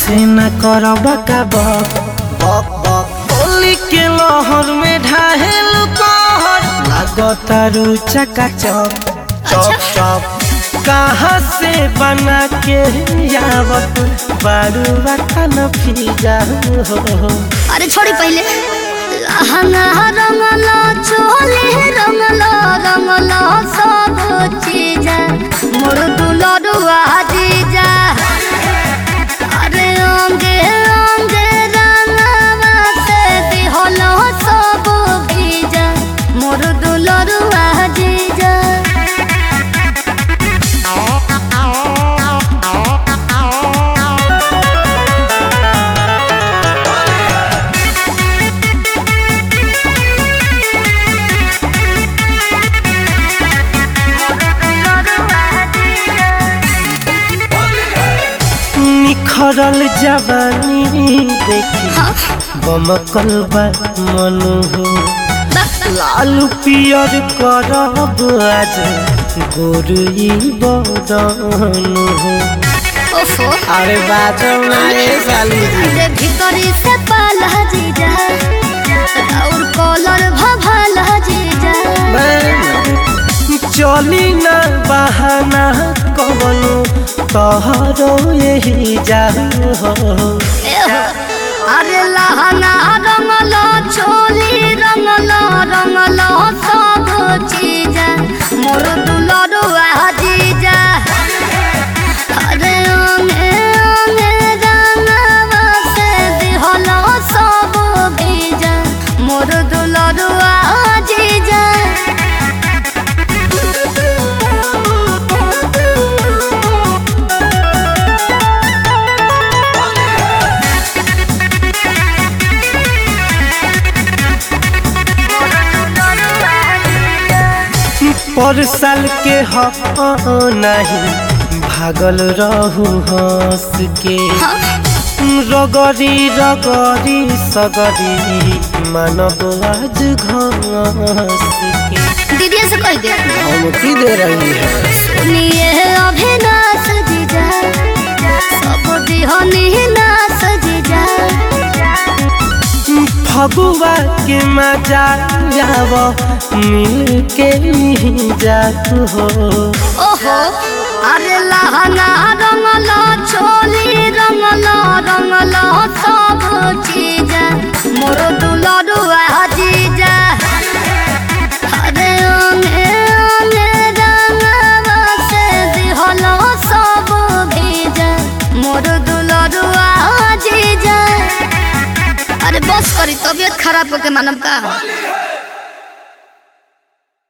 ऐसे न करब का बक बक बक होली के लहर में ढाहेल कहर लागतारू चका चक चप चप कहाँ से बना के आवत बारू रखन फिजा हो अरे छोड़ी पहले लहंगा रंगला चोले रंगला रंगला सब चीज मोर दुलरुआ जीजा अरे अंगे अंगे रंगवा से दिहलो सब भीजा मोर दुलरुआ जीजा निखरल जवानी देखी बमकल बा मनु हो लाल पियर करब आज गोरुई बदन हो ओफो अरे बाजो ना रे साली जी रे भीतरी से पाला जीजा और कॉलर भभाला जीजा चली ना बहाना कवनो तहरो यही जाओ हो एहो, अरे लहंगा रंगलो चोली रंगलो रंगलो सब चीज मोर दुलरुआ जीजा अरे ओंगे ओंगे रंगवा से दिहलो सब भीजा मोर दुलरुआ जीजा पर साल के हो नहीं भागल रहू हंस के रगरी रगरी सगरी मानव आज घस के दीदी से कह दे धमकी दे रही है सुनिए अभिनाश जीजा सब दिहनी नाश जीजा फगुआ के मजा जाव मिल के जात हो ओहो अरे लहंगा रंगलो चोली रंगलो रंगलो सब चीज मोर दुलरुआ जीजा अरे ओंगे ओंगे रंगवा से दिहलो सब भीजा मोर दुलरुआ जीजा अरे बस करी तबियत खराब होके मानम का